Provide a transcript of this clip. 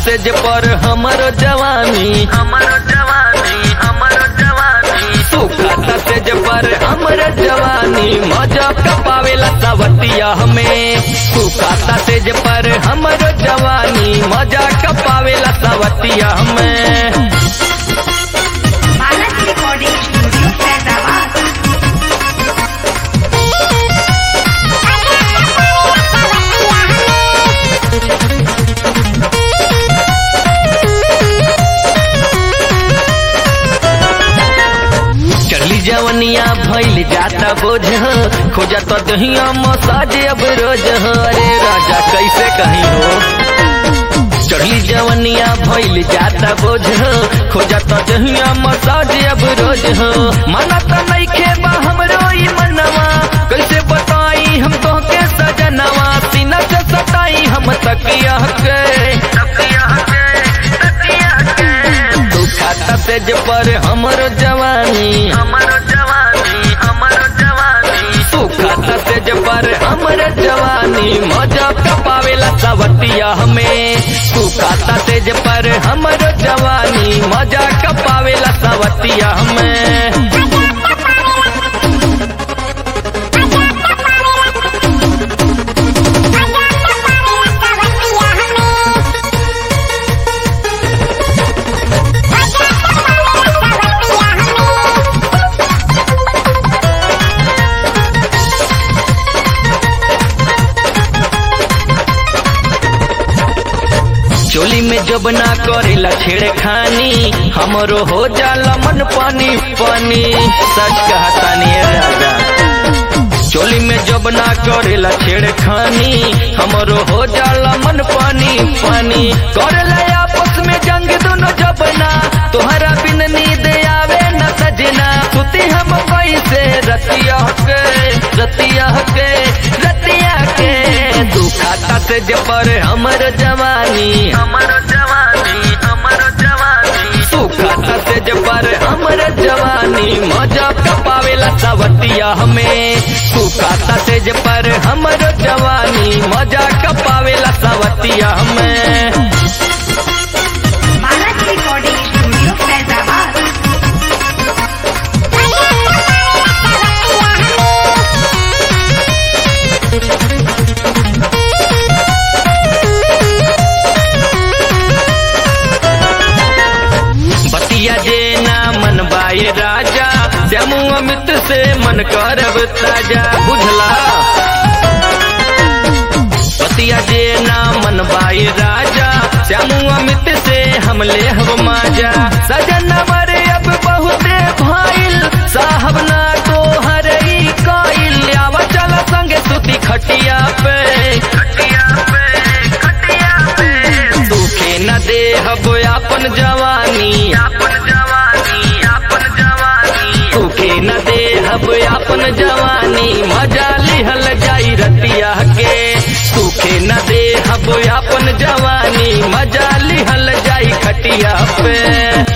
सेज पर हमरो जवानी हमरो जवानी हमरो जवानी सुखता सेज पर हमरो जवानी मजा कपावेला सवतिया हमें सुखता सेज पर हमरो जवानी मजा कपावेला सवतिया हमें मानस रिकॉर्डिंग स्टूडियो फैजाबाद चली जवनिया भइल जाता बोझ खोजा तो दहिया मसाज अब रोज हो अरे राजा कैसे कहीं हो चढ़ली जवनिया भइल जाता बोझ खोजा तो दहिया मसाज अब रोज हो मना तो नइखे बा हमरो ई मनवा कैसे बताई हम तो के सजनवा सीना से सताई हम तकिया के तकिया के तकिया के दुखाता तेज पर हमरो जवानी हमरो जवानी हमरो जवानी सुखाता तेज पर हमरो जवानी मजा कपावेला सवतिया हमें सुखाता तेज पर हमरो जवानी मजा कपावेला सवतिया हमें चोली में जब ना करेला छेड़खानी हमरो हो जाला मन पानी पानी सच कहतानी ए राजा चोली में जब ना करेला छेड़खानी हमरो हो जाला मन पानी पानी करेला आपस में जंग दोनों जबना तोहरा बिन नींद आवे न सजना सुती हम कैसे रतिया के रतिया के रतिया के दुखाता से पर हमर जवानी हमर जवानी हमर जवानी सुखाता से पर हमर जवानी मजा कपावेला सवतिया हमें सुखाता से पर हमर जवानी मजा कपावेला सवतिया हमें मानस रिकॉर्डिंग स्टूडियो फैजाबाद बतिया जे ना मन बाए राजा श्यामू अमित से मन करब ताजा बुझला बतिया जे ना मन बाए राजा श्यामू अमित से हम ले हब माजा सजन मरे अब बहुते भाईल साहब ना तो हर काइल आव चल संगे सुती खटिया पे खटिया पे खटिया पे दुखे न दे हब अपन जवानी अपन जवानी अपन जवानी दुखे न दे हब अपन जवानी मजा लिहल जाई रतिया के सुखे न दे हब अपन जवानी मजा लिहल जाई खटिया पे